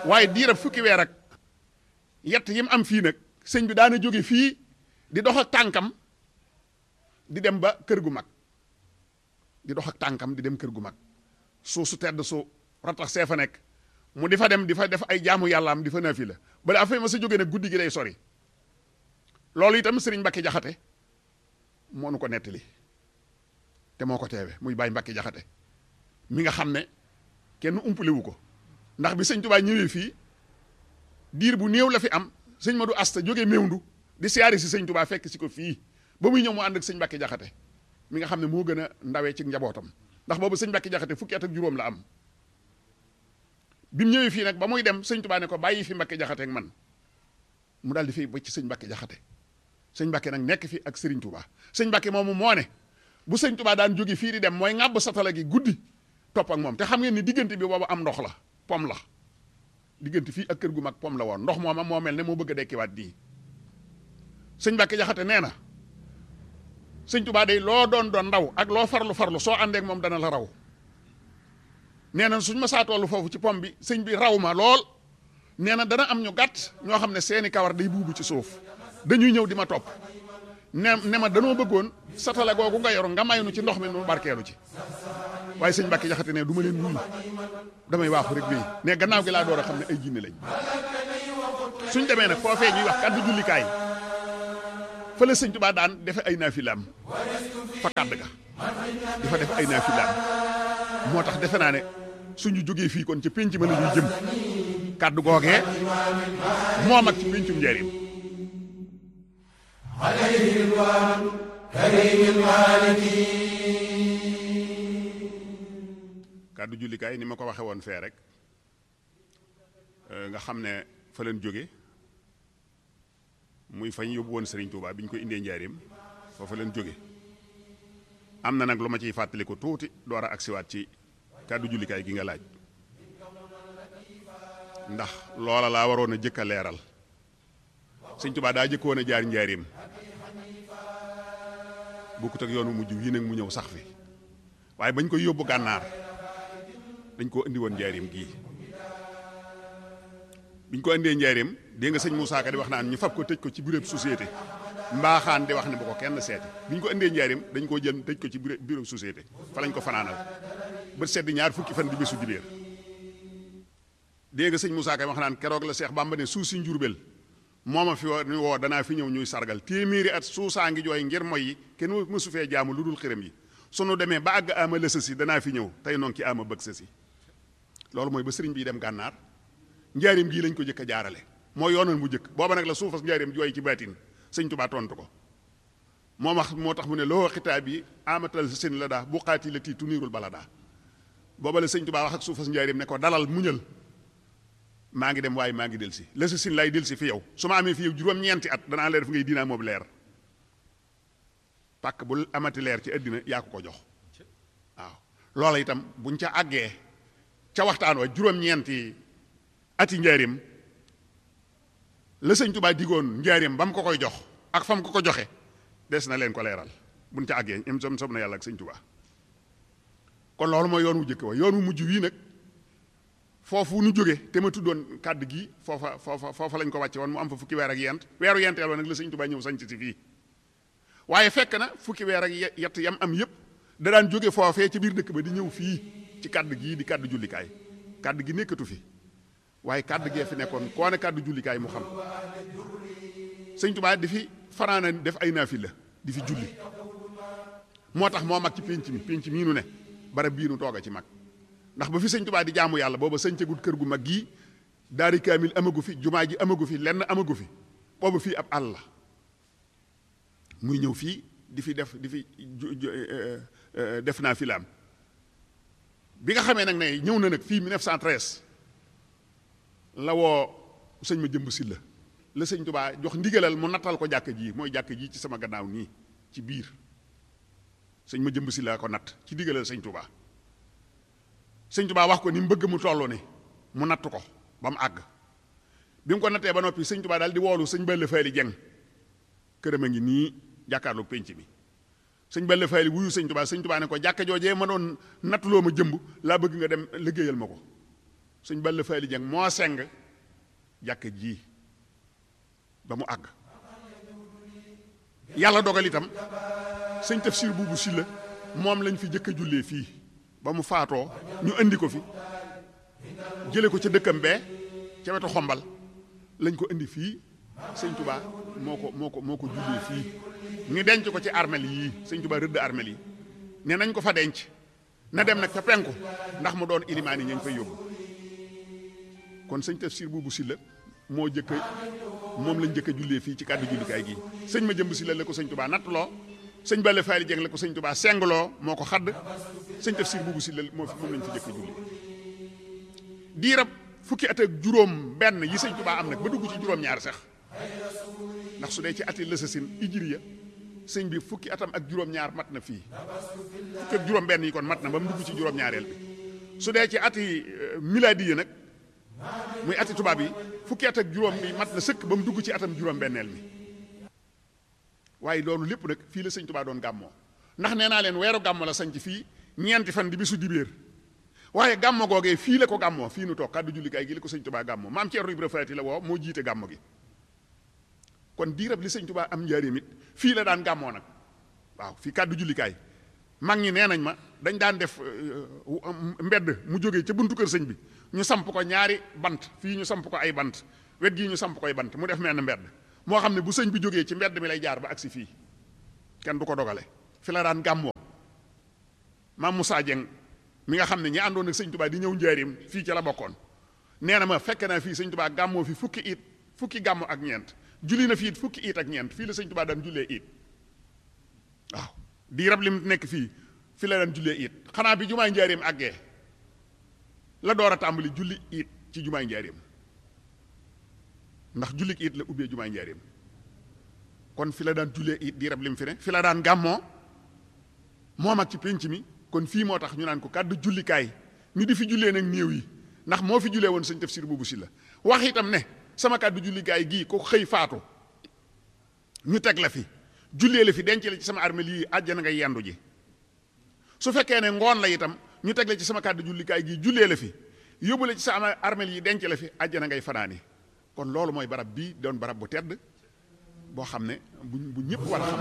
waaye diirab fukki weer ak yett yi mu am fii nag sëñ bi daana jóge fii di dox ak tànkam di dem ba kër gu mag di dox ak tànkam di dem kër gu mag suuf su tedd su ratax see fa nekk mu di fa dem di fa def ay jaamu yàlla am di fa naafi la bala afay ma sa jóge nag guddi gi day sori loolu itam sëriñ Mbacke jaxate moo nu ko nettali te moo ko teewe muy Baye Mbacke jaxate mi nga xam ne kenn umpalewu ko ndax bi sëñ Tuubaa ñëwee fii diir bu néew la fi am sëñ Madou Asta jógee Mewndu di siyaari si sëñ Tuubaa fekk si ko fii ba muy ñëw mu ànd ak sëñ Mbacke jaxate mi nga xam ne moo gën a ndawee ci njabootam ndax boobu sëñ Mbacke jaxate fukki at ak juróom la am bi mu ñëwee fii nag ba muy dem sëñ Tuubaa ne ko bàyyi fi Mbacke jaxate ak man mu daal di fi ba ci sëñ Mbacke jaxate sëñ Mbacke nag nekk fi ak Serigne Touba sëñ Mbacke moomu moo ne bu sëñ Touba daan jóge fii di dem mooy ŋàbb satala gi guddi topp ak moom te xam ngeen ni diggante bi boobu am ndox la pom la diggante fii ak kër gu mag pom la woon ndox mooma moo mel ne moo bëgg a dekkiwaat nii sëñ Mbacke jaxate nee na sëñ Touba day loo doon doon ndaw ak loo farlu farlu soo àndeek moom dana la raw nee na suñ ma saa tollu foofu ci pom bi sëñ bi raw ma lool nee na dana am ñu gàtt ñoo xam ne seeni kawar day buubu ci suuf dañuy ñëw di ma topp ne ne ma danoo bëggoon satala googu nga yor nga may nu ci ndox mi nu barkeelu ci waaye sëñ Mbacke jaxate ne du ma leen wuyu damay waaxu rek bii ne gannaaw gi laa door a xam ne ay jinne lañ suñ demee nag foofee ñuy wax kàddu jullikaay fa la sëñ Tuubaa daan defe ay naafilaam fa kàdd ga di fa def ay naafilaam moo tax defe naa ne suñu jógee fii kon ci pénc ma la ñuy jëm kàddu googee moo mag ci péncum njariñ عليه رضوان كريم المالك kàddu jullikaay ni ma ko waxe woon fee rek nga xam ne fa leen jóge muy fañ yóbbu woon Serigne Touba bi ñu ko indee njaareem foofa leen jóge am na nag lu ma ciy fàttaliku tuuti door a agsiwaat ci kàddu jullikaay gi nga laaj ndax loola laa waroon a jëkk a leeral Sëñ Touba daa jëkkoon a jaar njaareem bokkut ak yoonu mujj wii nag mu ñëw sax fi waaye bañ koy yóbbu gànnaar dañ koo indi woon njaareem gii biñ ko indee njaareem dégg nga sëñ Moussa Ka di wax naan ñu fab ko tëj ko ci bureau société mbaaxaan di wax ne bu ko kenn seeti biñ ko indee njaareem dañ koo jël tëj ko ci bureau bureau société fa lañ ko fanaanal bët sedd ñaar fukki fan di bésu dibéer dégg nga sëñ Moussa Ka wax naan keroog la Seex Bàmba ne suuf si njurbel mooma fi woo woo danaa fi ñëw ñuy sargal téeméeri at suusaa ngi jooy ngir moy yi kenn mësu fee jaamu lu dul xërëm yi sunu demee ba àgg ama lësa si danaa fi ñëw tey noonu ki ama bëgg sa si loolu mooy ba sëriñ bii dem gànnaar njaarim gii lañ ko jëkk a jaarale moo yoonal mu jëkk booba nag la suufas njaarim jooy ci baatin sëñ Tuubaa tontu ko moo wax moo tax mu ne loo xitaab yi amatal seen la daa bu xaati la tii tuniirul bala daa booba la sëñ Tuubaa wax ak suufas njaarim ne ko dalal muñal maa ngi dem waaye maa ngi del si la sa sin lay del si fi yow su ma amee fi yow juróom-ñeenti at danaa leer fu ngay dinaa moobu leer pàkk bu amati leer ci àddina yaa ko ko jox waaw loola itam buñ ca àggee ca waxtaan wa juróom-ñeenti ati njaarim la sëñ Tuubaa digoon njaarim ba mu ko koy jox ak fa mu ko ko joxe des na leen ko leeral buñ ca àggee im som som na yàlla ak sëñ Tuubaa kon loolu mooy yoon wu jëkk wa yoon wu mujj wii nag foofu nu jóge te ma tuddoon kàddu gi foofa foofa foofa lañ ko wàcce woon mu am fa fukki weer ak yent weeru yenteel wa nag la sëñ Tuubaa ñëw sañc si fii waaye fekk na fukki weer ak yett yam am yëpp da daan jóge foofee ci biir dëkk ba di ñëw fii ci kàddu gii di kàddu jullikaay kàddu gi nekkatu fi waaye kàddu gee fi nekkoon koo ne kàddu jullikaay mu xam sëñ Tuubaa di fi fanaana def ay naafila di fi julli moo tax moo mag ci pénc mi pénc mii nu ne barab bii nu toog a ci mag ndax ba fi sëñ Tuubaa di jaamu yàlla booba sëñcagul kër gu mag gii daari kaamil amagu fi jumaa ji amagu fi lenn amagu fi booba fii ab àll la muy ñëw fii di fi def di fi def naa fi laam bi nga xamee nag ne ñëw na nag fii 1913 la woo sëñ ma jëmb si la la sëñ Tuubaa jox ndigalal mu nattal ko jàkk ji mooy jàkk ji ci sama gannaaw nii ci biir sëñ ma jëmb si la ko natt ci ndigalal sëñ Tuubaa sëñ Tuubaa wax ko ni mu bëgg mu toll ni mu natt ko ba mu àgg bi mu ko nattee ba noppi sëñ Tuubaa daal di woolu sëñ Balla Faali Jeng këram a ngi nii jàkkaarloog penc mi sëñ Balla Faali wuyu sëñ Tuubaa sëñ Tuubaa ne ko jàkka joojee ma doon nattuloo ma jëmb laa bëgg nga dem liggéeyal ma ko sëñ Balla Faali Jeng moo seng jàkka ji ba mu àgg yàlla dogal itam sëñ Tafsir buubu Sylla moom lañ fi jëkk a jullee fii ba mu faatoo ñu indi ko fi jële ko ca dëkkam bee ca wetu xombal lañ ko indi fii sëñ Touba moo ko moo ko moo ko jullee fii ñu denc ko ci armel yii sëñ Touba rëdd armel yi ne nañ ko fa denc na dem nag ca penku ndax mu doon ilimaan yi ñu fay yóbbu kon sëñ Tafsir buubu Sylla moo jëkk moom lañ jëkk a jullee fii ci kàddu jullikaay gi sëñ ma jëmb Sylla la ko sëñ Touba nattuloo sëñ Balla Faali Jeng la ko sëñ Touba sengloo moo ko xadd sëñ Tafsir buubu Sylla moo fi moom lañ fi jëkk a jullee diirab fukki at ak juróom benn yi sëñ Touba am nag ba dugg ci juróom-ñaar sax ndax su dee ci ati lësasin ijiriya sëñ bi fukki atam ak juróom-ñaar mat na fii fukki ak juróom benn yi kon mat na ba mu dugg ci juróom-ñaareel bi su dee ci ati miladiya nag muy ati tubaab yi fukki at ak juróom bi mat na sëkk ba mu dugg ci atam juróom-benneel mi waaye loolu lépp nag fii la sëñ Touba doon gàmmoo ndax nee naa leen weeru gàmmo la sañ ci fii ñeenti fan di bisu dibéer waaye gàmmo googee fii la ko gàmmoo fii nu toog kàddu jullikaay gi la ko sëñ Touba gàmmoo maam Ceerno Ibra Faati la woo moo jiite gàmmo gi kon diirab li sëñ Touba am njaareem it fii la daan gàmmoo nag waaw fii kàddu jullikaay mag ñi nee nañ ma dañ daan def mbedd mu jógee ca buntu kër sëñ bi ñu samp ko ñaari bant fii ñu samp ko ay bant wet gii ñu samp koy bant mu def menn mbedd moo xam ne bu sëñ bi jógee ci mbedd mi lay jaar ba agsi fii kenn du ko dogale fi la daan gàmmoo maam Moussa Dieng mi nga xam ne ñi àndoon ak sëñ Touba di ñëw njaareem fii ca la bokkoon nee na ma fekk naa fii sëñ Touba gàmmoo fi fukki it fukki gàmmo ak ñeent julli na fii it fukki it ak ñeent fii la sëñ Touba daan jullee it waaw di rab lim nekk fii fi la daan jullee it xanaa bi jumaay njaareem àggee la door a tàmbali julli it ci jumaay njaareem ndax julli it la ubbee jumaay njaareem kon fi la daan jullee it di rab lim fi ne fi la daan gàmmoo moom ak ci pénc mi kon fii moo tax ñu naan ko kàddu jullikaay ñu di fi jullee nag néew yi ndax moo fi jullee woon sëñ Tafsir buubu Sylla wax itam ne sama kàddu jullikaay gii ko xëy faatu ñu teg la fi jullee la fi denc la ci sama armeel yii àjjana nga yendu ji su fekkee ne ngoon la itam ñu teg la ci sama kàddu jullikaay gii jullee la fi yóbbu la ci sama armeel yi denc la fi àjjana ngay fanaani kon loolu mooy barab bii doon barab bu tedd boo xam ne bu bu ñëpp war a xam